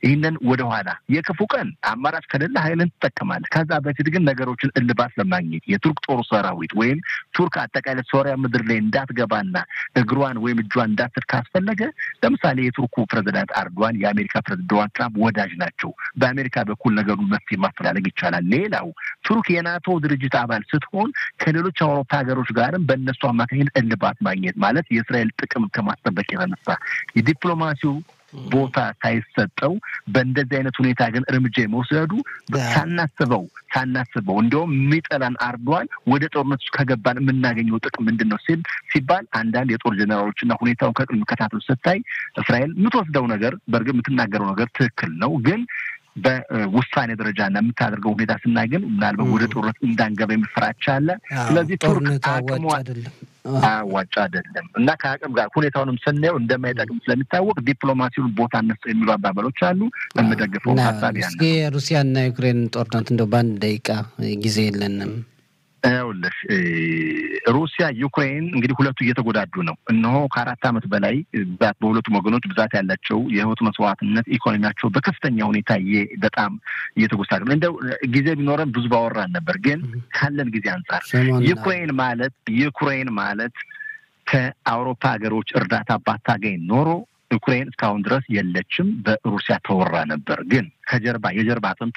ይህንን ወደኋላ የክፉ ቀን አማራጭ ከሌለ ኃይልን ትጠቀማለህ። ከዛ በፊት ግን ነገሮችን እልባት ለማግኘት የቱርክ ጦር ሰራዊት ወይም ቱርክ አጠቃላይ ሶሪያ ምድር ላይ እንዳትገባና እግሯን ወይም እጇን እንዳትል ካስፈለገ ለምሳሌ የቱርኩ ፕሬዚዳንት አርዶዋን የአሜሪካ ፕሬዚዳንት ዶናልድ ትራምፕ ወዳጅ ናቸው። በአሜሪካ በኩል ነገሩን መፍትሄ ማፈላለግ ይቻላል። ሌላው ቱርክ የናቶ ድርጅት አባል ስትሆን ከሌሎች አውሮፓ ሀገሮች ጋርም በእነሱ አማካኝነት እልባት ማግኘት ማለት የእስራኤል ጥቅም ከማስጠበቅ የተነሳ የዲፕሎማሲው ቦታ ሳይሰጠው በእንደዚህ አይነት ሁኔታ ግን እርምጃ የመውሰዱ ሳናስበው ሳናስበው እንዲሁም የሚጠላን አርዷል ወደ ጦርነት ውስጥ ከገባን የምናገኘው ጥቅም ምንድን ነው ሲል ሲባል አንዳንድ የጦር ጀኔራሎችና ሁኔታውን ከቅርብ መከታተል ስታይ እስራኤል የምትወስደው ነገር በእርግጥ የምትናገረው ነገር ትክክል ነው ግን በውሳኔ ደረጃ እና የምታደርገው ሁኔታ ስናይ ግን ምናልባት ወደ ጦርነት እንዳንገባ የሚፈራቻ አለ። ስለዚህ ቱርክ አቅሟ አዋጭ አይደለም እና ከአቅም ጋር ሁኔታውንም ስናየው እንደማይጠቅም ስለሚታወቅ ዲፕሎማሲውን ቦታ እነሱ የሚሉ አባባሎች አሉ። የምደግፈው ሀሳብ ያ እስኪ ሩሲያና ዩክሬን ጦርነት እንደው በአንድ ደቂቃ ጊዜ የለንም። ይኸውልሽ ሩሲያ ዩክሬን እንግዲህ ሁለቱ እየተጎዳዱ ነው። እነሆ ከአራት ዓመት በላይ ብዛት በሁለቱም ወገኖች ብዛት ያላቸው የህይወት መስዋዕትነት ኢኮኖሚያቸው በከፍተኛ ሁኔታ በጣም እየተጎሳሉ ነው። እንደው ጊዜ ቢኖረን ብዙ ባወራን ነበር፣ ግን ካለን ጊዜ አንጻር ዩክሬን ማለት ዩክሬን ማለት ከአውሮፓ ሀገሮች እርዳታ ባታገኝ ኖሮ ዩክሬን እስካሁን ድረስ የለችም፣ በሩሲያ ተወራ ነበር። ግን ከጀርባ የጀርባ አጥንቷ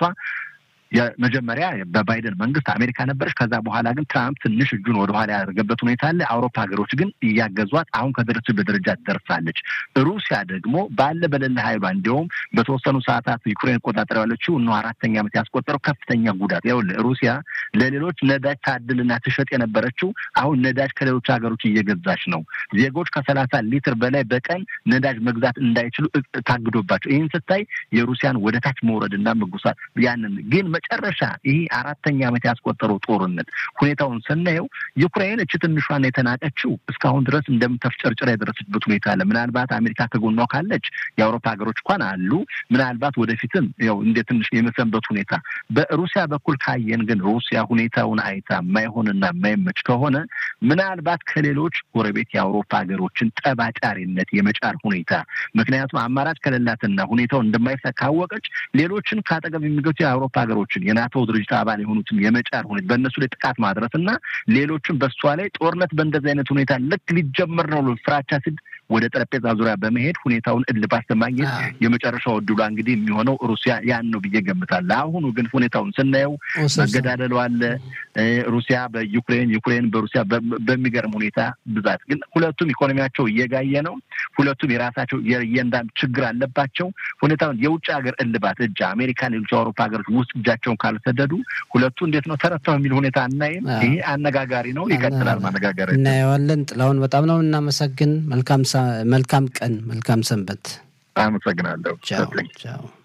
የመጀመሪያ በባይደን መንግስት አሜሪካ ነበረች። ከዛ በኋላ ግን ትራምፕ ትንሽ እጁን ወደኋላ ያደረገበት ሁኔታ አለ። አውሮፓ ሀገሮች ግን እያገዟት አሁን ከደረሰችበት ደረጃ ደርሳለች። ሩሲያ ደግሞ ባለ በሌለ ኃይሏ እንዲሁም በተወሰኑ ሰዓታት ዩክሬን ቆጣጠር ያለችው እነ አራተኛ ዓመት ያስቆጠረው ከፍተኛ ጉዳት ይኸውልህ፣ ሩሲያ ለሌሎች ነዳጅ ታድልና ትሸጥ የነበረችው አሁን ነዳጅ ከሌሎች ሀገሮች እየገዛች ነው። ዜጎች ከሰላሳ ሊትር በላይ በቀን ነዳጅ መግዛት እንዳይችሉ ታግዶባቸው፣ ይህን ስታይ የሩሲያን ወደ ታች መውረድና መጉሳት ያንን ግን መጨረሻ ይህ አራተኛ ዓመት ያስቆጠረው ጦርነት ሁኔታውን ስናየው ዩክሬን እች ትንሿን የተናቀችው እስካሁን ድረስ እንደምተፍጨርጭራ የደረሰችበት ሁኔታ አለ። ምናልባት አሜሪካ ከጎኗ ካለች የአውሮፓ ሀገሮች እንኳን አሉ። ምናልባት ወደፊትም ያው እንደ ትንሽ የመሰንበት ሁኔታ በሩሲያ በኩል ካየን ግን ሩሲያ ሁኔታውን አይታ የማይሆንና የማይመች ከሆነ ምናልባት ከሌሎች ጎረቤት የአውሮፓ ሀገሮችን ጠባጫሪነት የመጫር ሁኔታ ምክንያቱም አማራጭ ከሌላትና ሁኔታውን እንደማይሳ ካወቀች ሌሎችን ከአጠገብ የሚገቱ የአውሮፓ ሀገሮች የናቶ ድርጅት አባል የሆኑትን የመጫር ሁኔታ በእነሱ ላይ ጥቃት ማድረስ እና ሌሎችም በሷ ላይ ጦርነት በእንደዚህ አይነት ሁኔታ ልክ ሊጀመር ነው ፍራቻ ሲል ወደ ጠረጴዛ ዙሪያ በመሄድ ሁኔታውን እልባት ለማግኘት የመጨረሻው እድሏ እንግዲህ የሚሆነው ሩሲያ ያን ነው ብዬ ገምታለሁ። አሁኑ ግን ሁኔታውን ስናየው መገዳደሉ አለ። ሩሲያ በዩክሬን ዩክሬን በሩሲያ በሚገርም ሁኔታ ብዛት ግን ሁለቱም ኢኮኖሚያቸው እየጋየ ነው። ሁለቱም የራሳቸው የእያንዳንዱ ችግር አለባቸው። ሁኔታውን የውጭ ሀገር እልባት እጅ አሜሪካ፣ ሌሎች የአውሮፓ ሀገሮች ውስጥ እጃቸውን ካልሰደዱ ሁለቱ እንዴት ነው ተረተው የሚል ሁኔታ አናይም። ይሄ አነጋጋሪ ነው። ይቀጥላል ማነጋገር እናየዋለን። ጥላሁን በጣም ነው እናመሰግን። መልካም መልካም ቀን፣ መልካም ሰንበት። አመሰግናለሁ። ቻው ቻው።